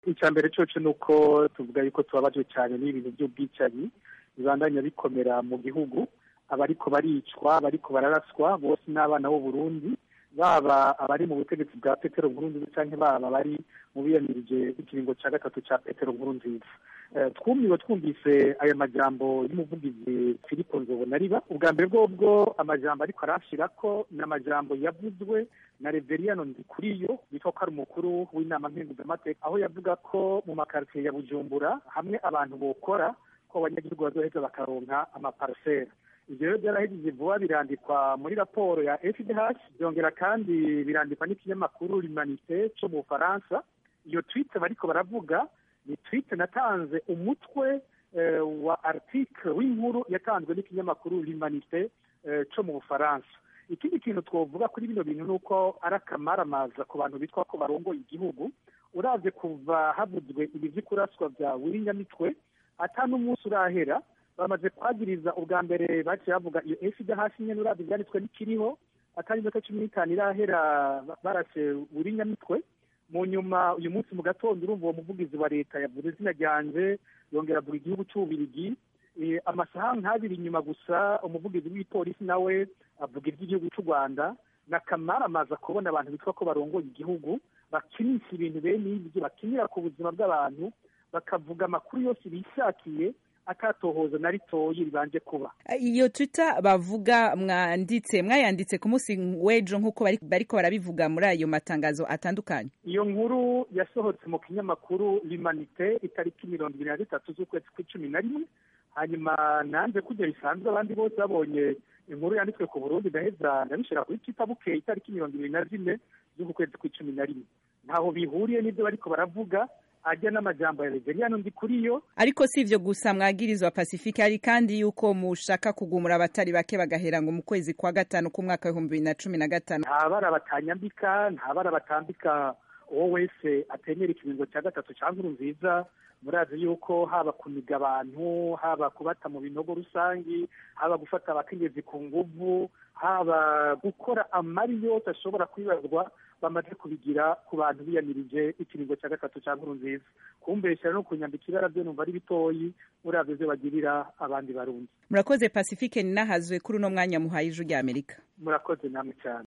icya mbere cyoco ni uko tuvuga yuko tubabajwe cyane n'ibintu by'ubwicanyi bibandanya bikomera mu gihugu abariko baricwa abariko bararaswa bose n'abana b'u Burundi baba abari mu butegetsi bwa petero nkurunziza cyangwa baba bari mu biyamirije ikiringo cya gatatu cya petero nkurunziza twumiwe twumvise aya majambo y'umuvugizi filipo nzobonariba ubwa mbere bwobwo amajambo ariko arashira ko ni amajambo yavuzwe na reveriyano ndikuriyo bitwa ko ari umukuru w'inama mpenguzamateka aho yavuga ko mu makaritsiye ya bujumbura hamwe abantu bokora ko abanyagihugu bazoheza bakaronka amaparasera ibyo rero byarahejeje vuba birandikwa muri raporo ya fdh byongera kandi birandikwa n'ikinyamakuru rimanite cyo mu bufaransa iyo twite bariko baravuga ni twite natanze umutwe wa article w'inkuru yatanzwe n'ikinyamakuru rimanite cyo mu bufaransa ikindi kintu twavuga kuri bino bintu ni uko ari akamaramaza ku bantu bitwa ko barongoye igihugu uravye kuva havuzwe ibi vy'ikuraswa vya wirinyamitwe ata n'umunsi urahera bamaze kwagiriza ubwa mbere baciye bavuga iyo efide hasi nyene uravye ivyanditswe n'ikiriho atari iminota cumi n'itanu irahera barashe wirinyamitwe mu nyuma uyu munsi mu gatondo urumva uwo muvugizi wa leta yavuze izina ryanje yongera avuga igihugu c'ububirigi amasaha nk'abiri inyuma gusa umuvugizi w'ipolisi nawe avuga iby'igihugu cy'u rwanda n'akamaramaza kubona abantu bitwa ko barongoye igihugu bakinisha ibintu bene ibyo bakinira ku buzima bw'abantu bakavuga amakuru yose bishakiye akatohoza na ritoyi ribanje kuba iyo twitter bavuga mwanditse mwayanditse ku munsi w'ejo nk'uko bariko barabivuga muri ayo matangazo atandukanye iyo nkuru yasohotse mu kinyamakuru limanite itariki mirongo ibiri na gatatu z'ukwezi kw'icumi na rimwe hanyuma nanze kujya bisanzwe abandi bose babonye inkuru yanditswe ku burundi ndaheza ndabishira kuri twitter bukeye itariki mirongo ibiri na zine z'uku kwezi kw'icumi na rimwe ntaho bihuriye n'ibyo bariko baravuga ajya n'amajambo ya reveriyano ndi kuri yo ariko si ivyo gusa mwagirizwa pacifique hari kandi yuko mushaka kugumura abatari bake bagahera ngo mu kwezi kwa gatanu k'umwaka w'ibihumbi bibiri na cumi na gatanu nta bara batanyambika nta bara batambika uwo wese atemera ikiringo cya gatatu cya nkuru nziza murazi yuko haba kuniga abantu haba kubata mu binogo rusangi haba gufata abakenyezi ku nguvu haba gukora amari yose ashobora kwibazwa bamaze kubigira ku bantu biyamirije ikiringo cya gatatu cya nkuru nziza kumbeshyira no kunyambika ibara byo numva ari bitoyi murabyo byo bagirira abandi barundi murakoze pacifique ninahazwe kuri uno mwanya muhaye ijwi ry'amerika murakoze namwe cyane